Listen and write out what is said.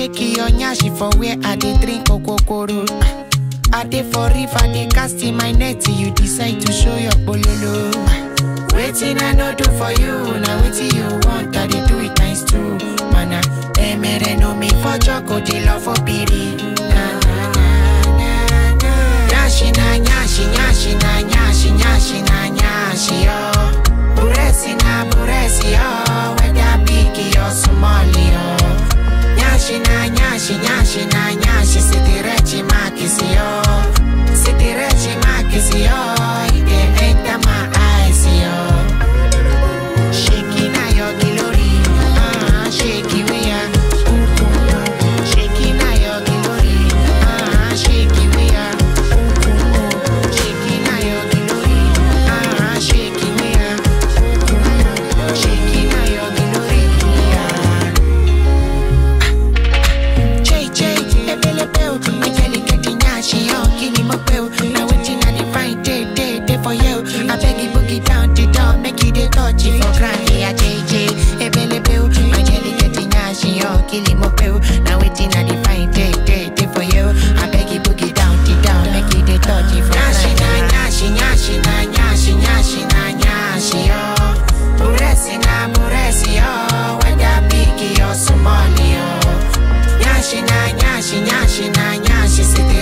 shake your nyashi for where I dey drink okokoro. I dey for river, dey cast in my net, you decide to show your bololo. Waiting I no do for you, now waiting you want, I dey do it times two. Mana, emere no me for choco, dey love for piri. Na na na na na. Nyashi na nyashi, nyashi na nyashi, nyashi na nyashi yo. Buresi na buresi yo, whether big or small yo. Nyashi na nyashi, nyashi na nyashi, sitirechi makisi yo. Sitirechi makisi yo, it dey enter my eyes yo. Shaking na your glory, ah, shake it we are. Shaking na your glory, ah, shake it we are. Shaking na your glory, ah, shake it we are. Shaking na your glory, ah. Jay Jay, ebele bell, my jelly getting nyashi yo, kini mo bell. Now waiting I dey find day day day for you. I beg you boogie down the door, make you dey touch it for ground. Yeah, Jay Jay, ebele bell, my jelly getting nyashi yo, kini mo bell. Now waiting I dey find day day day for you. I beg you boogie down the door, make you dey touch it for ground. Nyashi na nyashi, nyashi na nyashi, nyashi na nyashi yo. Buresi na buresi yo, whether big or small yo. Nyashi na nyashi, nyashi na nyashi, city